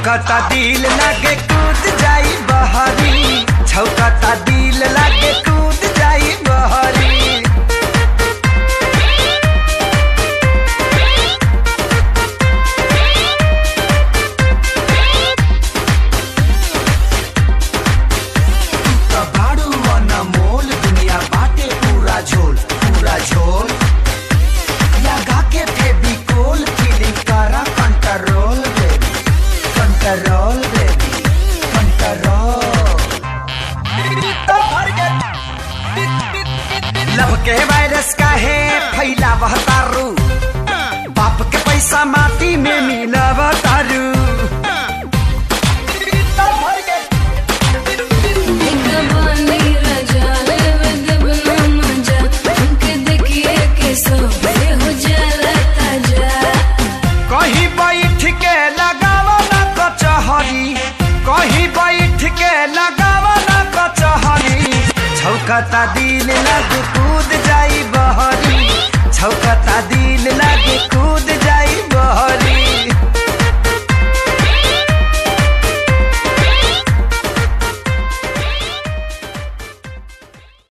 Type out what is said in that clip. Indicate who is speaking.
Speaker 1: छौकता दिल लागे कूद जाई बहरी छौकता दिल लागे कूद जाई बहरी कबाड़ू अनमोल दुनिया बाटे पूरा झोल पूरा झोल लगा के फेविकोल फीलिंग करा control baby control baby control love के वायरस का है फैलावह तारू बाप के पैसा माटी में मिलाव तारू
Speaker 2: बानी राजा लेवे देवना मजा उनके देखिए के सब हो जाला ताजा
Speaker 1: कहीं बैठ के लगावा ना कचहरी कहीं बैठ के लगावा ना कचहरी छौकता दिल लग कूद जाई बहरी छौकता दिल लग कूद जाई बहरी